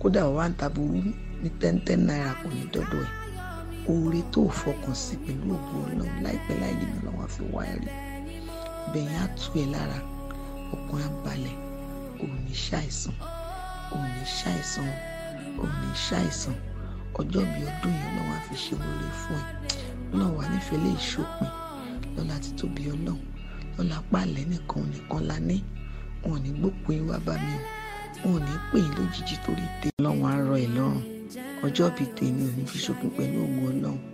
kódà wà ń ta burú ní tẹ́ntẹ́n náírà kò ní dọ́dọ̀ ẹ̀ oore tó fọkàn sí pẹ̀lú ògùn ọlọ́run láìpẹ́ láì jìnnà lọ́wọ́ fi wá rí bẹ̀yìn á tú ẹ lára ọkàn á balẹ̀ ò ní ṣàìsàn ò ní ṣàìsàn ò ní ṣàìsàn ọjọ́ bí ọdún yẹn lọ́wọ́ á fi ṣe wọlé fún ẹ náà wà nífẹ̀ẹ́ lè ṣòpin lọ́la ti tóbi ọlọ́run lọ́la pààlẹ́ nìkan nìkan la ní wọn ò ní gbópin wá bá mi o wọn ò ní pè é lójijì torí tè ọlọ́run á rọ ẹ̀ lọ́rùn ọjọ́ bíi tèmi ò ní fi ṣòpin pẹ̀lú ògùn ọlọ́run